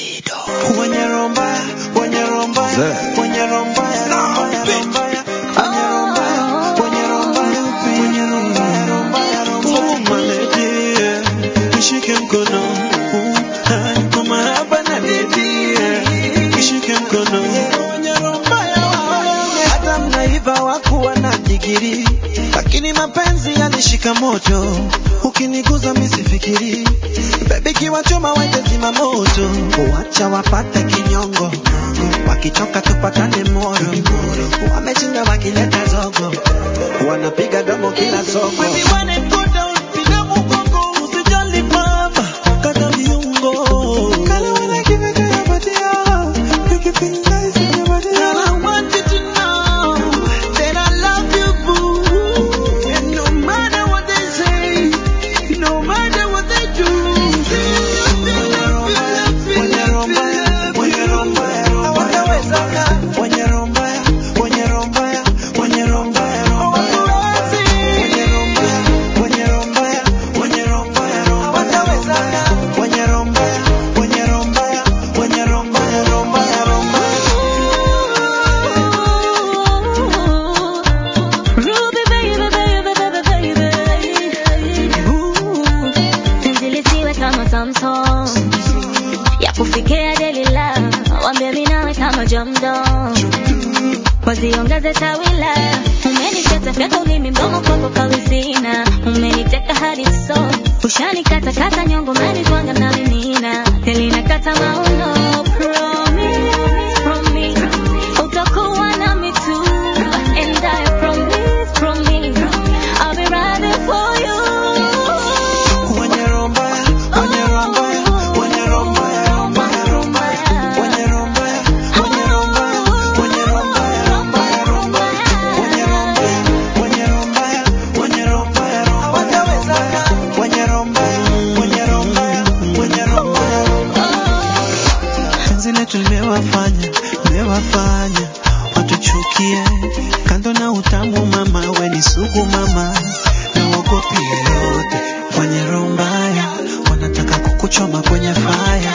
Davido. Wenye roho mbaya, wenye roho mbaya, Zee. wenye roho mbaya, roho mbaya, roho mbaya, wenye roho mbaya, wenye roho mbaya, wenye roho mbaya, roho mbaya, roho mbaya. Oh, my lady, yeah. Nishike mkono. Oh, ah, niko mahaba na lady, yeah. Nishike mkono. Wenye roho mbaya, wao. Hata mnaiva wakuwa na digiri, lakini mapenzi yanishika moto. Ukiniguza misifikiri, baby kiwachoma wende zima moto, wacha wapate kinyongo, wakichoka tupatane moro, wameshinda wakileta zogo, wanapiga domo kila soko. Baby, when it go down, piga mgongo, usijali mama, kata viungo. Kala when I give it to your body, oh, make it feel nice in your body. Girl, I want you to know that I love you, boo. And no matter what they say, no matter what they do. Wenye roho mbaya, wenye roho mbaya, hawatawezana. Wenye roho mbaya, wenye roho mbaya, wenye roho mbaya, roho mbaya. Wenye roho mbaya, wenye roho mbaya, wenye roho mbaya, roho mbaya. Hawatawezana. Wenye roho mbaya, wenye roho mbaya, wenye roho mbaya, roho mbaya, roho mbaya. Ruby baby, baby, baby, baby. Penzi lisiwe kama Samsung. Ya kufikia Delila. Wambie mimi nawe kama Jamdo. Waziongeze tawila. Umeniteta fyata ulimi mdomo kwako kawizina. Umeniteka hadi so. Ushanikata kata nyongo umenitwanga na minina. Nilinakata mauno. Promise, promise. Utakuwa nami tu. And I promise, promise. I'll be right there for you. Wenye roho mbaya, wenye roho mbaya, wenye roho mbaya, roho mbaya, roho mbaya. Wenye roho mbaya, wenye roho mbaya, wenye roho mbaya, roho mbaya, roho mbaya. Wenye roho mbaya, wenye roho mbaya, wenye roho mbaya, roho mbaya, roho mbaya. Wenye roho mbaya, wenye roho mbaya, wenye roho mbaya, roho mbaya. Penzi letu limewafanya, limewafanya watuchukie. Kando na utamu mama, we ni sugu mama, na uogopi yeyote. Wenye roho mbaya wanataka kukuchoma kwenye fire.